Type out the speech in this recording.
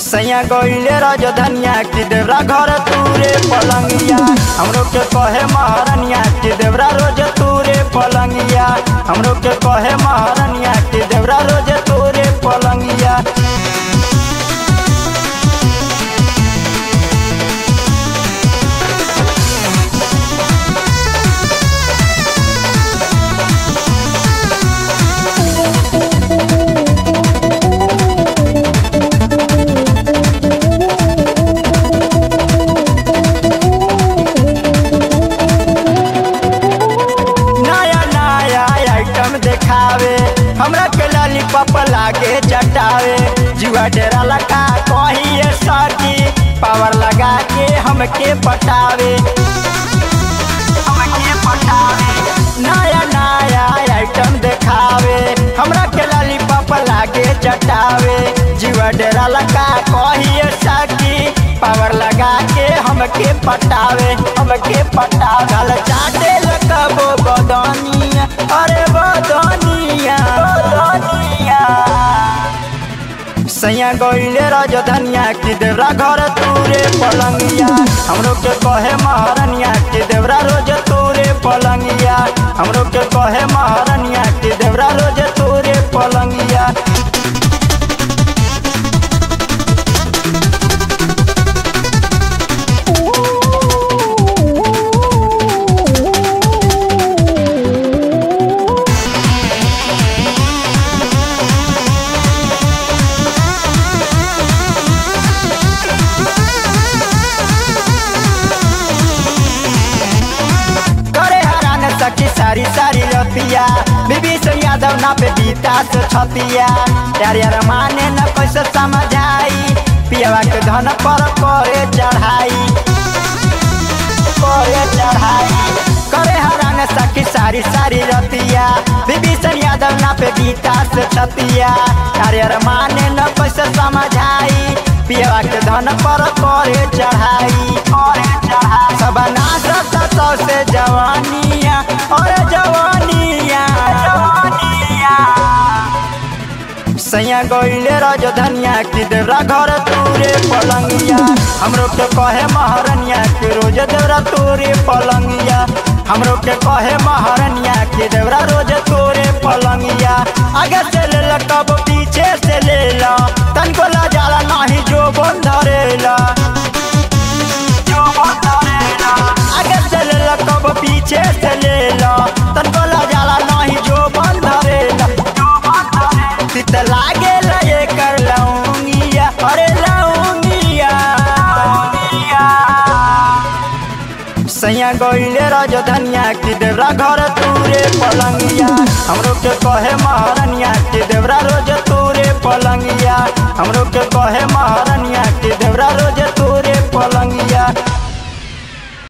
सैया गईले राजधानिया की देवरा घर तूरे पलंगिया हमरो के कहे महारनिया की देवरा रोज तूरे पलंगिया हमरो के कहे महारनिया की देवरा रोज तूरे पलंगिया नया नया आइटम देखावे हमरा के लॉलीपॉप लागे चटावे जुआ डेरा लगा कहिए सटी पावर लगा के हमके पटावे हमके पटावे नया नया आइटम देखावे हमरा के लॉलीपॉप लागे चटावे जुआ डेरा लगा कहिए सटी पावर लगा के हमके पटावे हमके पटावे गल चाटे लगबो बदनिया अरे बदनिया बदनिया सैया गईले राजधानिया की देवरा घर तूरे पलंगिया हमरो के कहे महारनिया की देवरा रोज तूरे पलंगिया हमरो के कहे महारनिया की देवरा रोज तूरे पलंगिया करे हरान सखी सारी सारी रतिया बीबी से यादव ना पे बीता से छतिया यार यार माने न कैसे समझाई पियावा के धन पर करे चढ़ाई करे चढ़ाई करे हरान सखी सारी सारी रतिया बीबी से यादव ना पे बीता से छतिया यार यार माने न कैसे समझाई पियावा के धन पर करे चढ़ाई करे चढ़ाई सब नाचता तो से जवानिया और जवानिया जवानिया सैया गईले राजधानिया की देवरा घर तूरे पलंगिया हमरो के कहे महारनिया की रोज देवरा तूरे पलंगिया हमरो के कहे महारनिया की देवरा रोज तोरे पलंगिया आगे से ले ला कब पीछे से ले ला तनको ला जाला नहीं जो बंधरेला जो बंधरेला आगे से ले ला कब पीछे से ले ला तनको ला जाला नहीं जो बंधरेला जो बंधरेला तित लागे ला ये कर लाऊंगिया अरे लाऊंगिया सैया गईले राजधानिया की देवरा घर तूरे पलंगिया हमरो के कहे महारनिया की देवरा रोज तूरे पलंगिया हमरो के कहे महारनिया की देवरा रोज